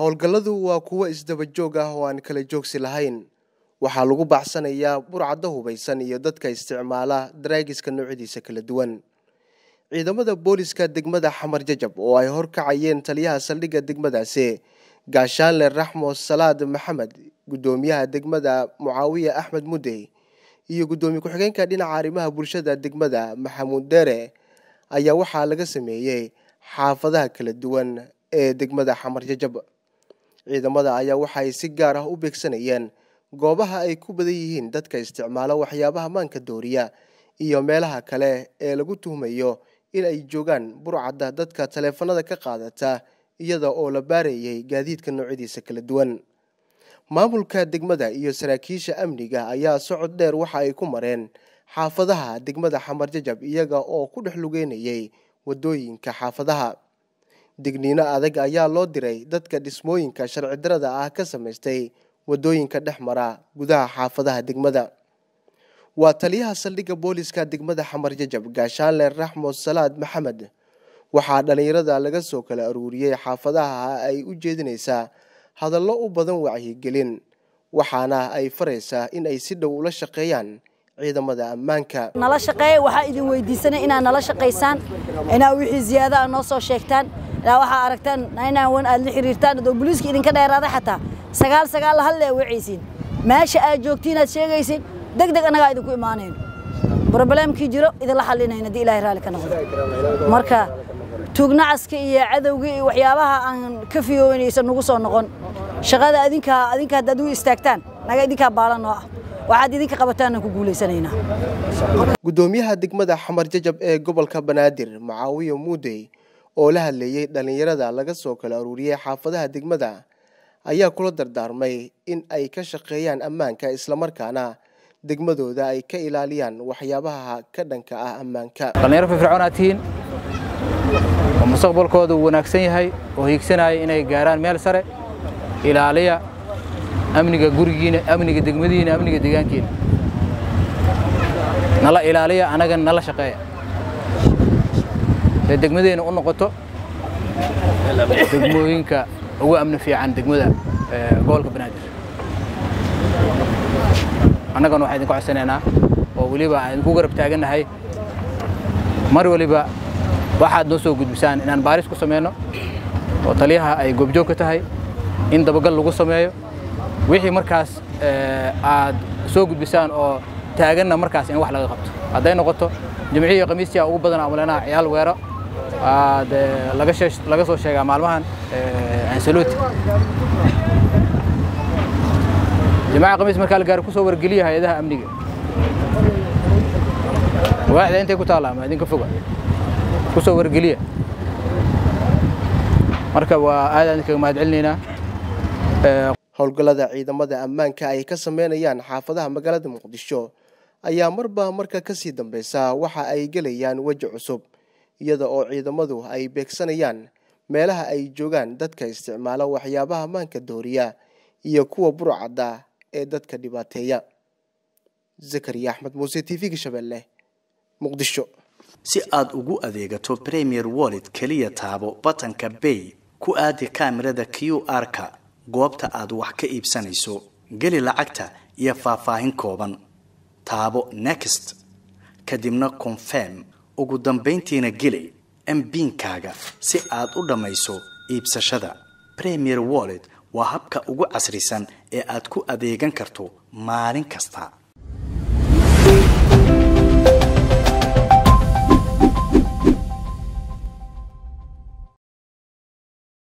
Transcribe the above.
howlgalladu waa kuwo isdaba joog ah oo aan kala joogsi lahayn waxaa lagu baacsanayaa burcadda hubaysan iyo dadka isticmaala daraagiska noocyadiisa kala duwan ciidamada booliska degmada xamar jajab oo ay horkacayeen taliyaha saldhigga degmadaasi gaashaanle raxmo salaad maxamed guddoomiyaha degmada mucaawiya axmed mudey iyo guddoomiye ku-xigeenka dhinaca arrimaha bulshada degmada maxamuud deere ayaa waxaa laga sameeyey xaafadaha kala duwan ee degmada xamar jajab ciidamada ayaa waxaay si gaar ah u beegsanayeen goobaha ay ku badan yihiin dadka isticmaala waxyaabaha maanka dooriya iyo meelaha kale ee lagu tuhmayo in ay joogaan burcadda dadka taleefanada ka qaadata iyada oo la baarayay gaadiidka noocyadiisa kala duwan maamulka degmada iyo saraakiisha amniga ayaa socod dheer waxa ay ku mareen xaafadaha degmada xamar jajab iyaga oo ku dhex lugeynayay wadooyinka xaafadaha digniino adag ayaa loo diray dadka dhismooyinka sharci darada ah ka samaystay wadooyinka dhex mara gudaha xaafadaha degmada waa taliyaha saldhigga booliska degmada xamar jajab gaashaanle raxmo salaad maxamed waxaa dhallinyarada laga soo kala aruuriyey xaafadaha ay u jeedinaysaa hadallo u badan wacyigelin waxaana ay faraysaa in ay si dhow ula shaqeeyaan ciidamada ammaanka nala shaqeeya waxaa idin weydiisanay inaad nala shaqaysaan inaad wixii ziyaada a noo soo sheegtaan ilaa waxaa aragtaan inaan wan aad la xiriirtaan adoo booliiska idinka dheeraaday xataa sagaal sagaal halle wacaysiin meesha aad joogtiin aad sheegaysiin deg deg annagaa idinku imaanayno brobleemkii jiro idinla xallinayna haddii ilaahay raalli ka noqdo marka tuugnacaska iyo cadowga iyo waxyaabaha aan ka fiyoonaysa nagu soo noqon shaqada adinkaa adinka haddaad u istaagtaan naga idinkaa baalan noo ah waxaad idinka qabataanaan ku guulaysanaynaa guddoomiyaha degmada xamar jajab ee gobolka banaadir mucaawiya muudey oo la hadleeyey dhallinyarada laga soo kala aruuriyey xaafadaha degmada ayaa kula dardaarmay in ay ka shaqeeyaan ammaanka islamarkaana degmadooda ay ka ilaaliyaan waxyaabaha ka dhanka ah ammaanka dhallinyaro firfircoon aad tihiin oo mustaqbalkooda uu wanaagsan yahay oo hiigsanaya inay gaaraan meel sare ilaaliya amniga gurigiina amniga degmadiina amniga deegaankiina nala ilaaliya annagana nala shaqeeya dee degmadeenna u noqoto degmooyinka ugu amni fiican degmada gobolka banaadir annagana waxaan idinku codsanaynaa oo weliba aan idinku garab taagannahay mar waliba waxaad noo soo gudbisaan inaan baaris ku samayno oo taliyaha ay goobjoog ka tahay in dabagal lagu sameeyo wixii markaas aad soo gudbisaan oo taaganna markaas in wax laga qabto hadday noqoto jimcihi iyo khamiistia ugu badan amuleenaha ciyaal weero aad laga soo sheegaa maalmahan ansaluuti jimcaha khamiis markaa la gaaro kusoo wargeliya hay-adaha amniga waaxda intay ku taalla ama idinka foga kusoo wargeliya marka waa aad aan idinkaga mahad celinaynaa howlgallada ciidamada ammaanka ay ka sameynayaan xaafadaha magaalada muqdisho ayaa marba marka kasii dambeysa waxa ay gelayaan weji cusub iyada oo ciidamadu ay beegsanayaan meelaha ay joogaan dadka isticmaala waxyaabaha maanka dooriya iyo kuwa burcadda ee dadka dhibaateeya zakariya axmed muuse t v-ga shabeelle muqdisho si aad ugu adeegato premier wallet keliya taabo batanka bay ku aadi kaamirada q r-ka goobta aad wax ka iibsanayso geli lacagta iyo faahfaahin kooban taabo next kadibna confirm ugu dambayntiina geli mbiinkaaga si aad u dhammayso iibsashada premier wallet waa habka ugu casrisan ee aad ku adeegan karto maalin kasta